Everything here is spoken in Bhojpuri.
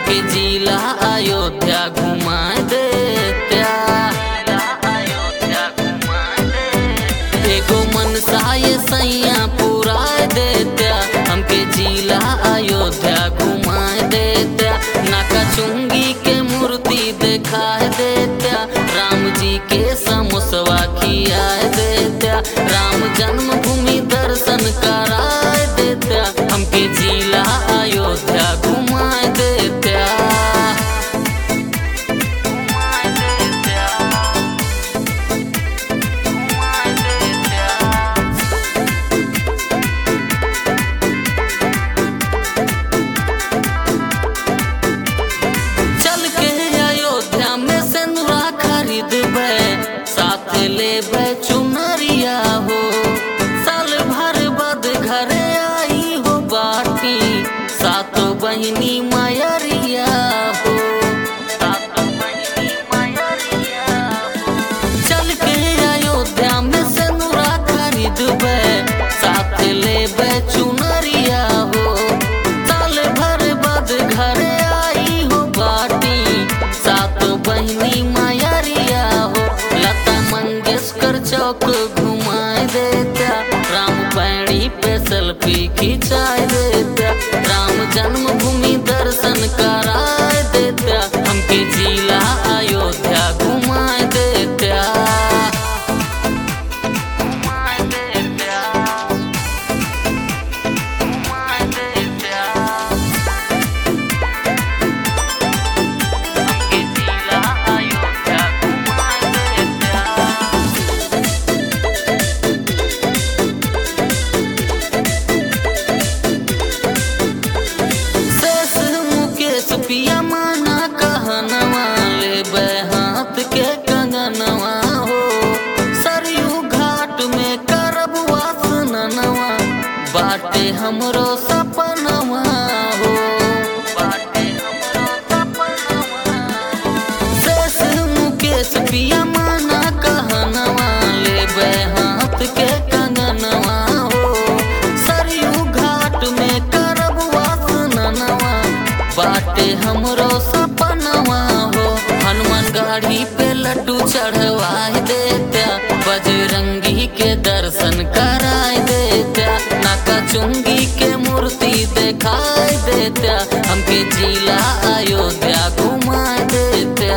हमके जिला अयोध्या घुमा देत्या एगो मनसा ये सैया पूरा देत्या हमके जिला अयोध्या घुमा देत्या नाका चुंगी के मूर्ति देखा देत्या राम जी के समोसवा खिया देत्या राम जन्मभूमि दर्शन करा देत्या हमके जिला अयोध्या घुमा देत्या चल के अयोध्या में सिंदूरा खरीदबे साथ लेबे चुनरिया हो साल भर बाद घरे आई हो बाटी सातो बहिनी मायरिया हो सातो बहिनी मायरिया हो। चल के अयोध्या में सिंदूरा खरीदबे साथ लेबे चुनरिया हो साल भर बाद घरे आई हो बाटी सातो बहिनी मायरिया हो लता मंगेशकर चौक घुमाए देत्या राम पैड़ी पे सेल्फी खिंचाए देत्या राम जन्मभूमि दर्शन कराए देत्या हमके जिला अयोध्या घुमाए देत्या घुमाए देत्या घुमाए देत्या हमके जिला अयोध्या घुमाए देत्या शेष मुकेश पिया माना कहनवा लेबे हाथ के कंगनवा हो सरयू घाट में करब वासनवा बाटे हमरो सपनवा हो बाटे हमरो सपनवा शेष मुकेश पिया माना कहनवा लेबे हाथ के कंगनवा हो सरयू घाट में करब वासनवा बाटे हमरो सपनवा हो हनुमान गाड़ी पे लड्डू चढ़वाए देत्या बजरंगी के दर्शन कराए देत्या नाका चुंगी के मूर्ति दिखाई देत्या हमके जिला अयोध्या घुमा देत्या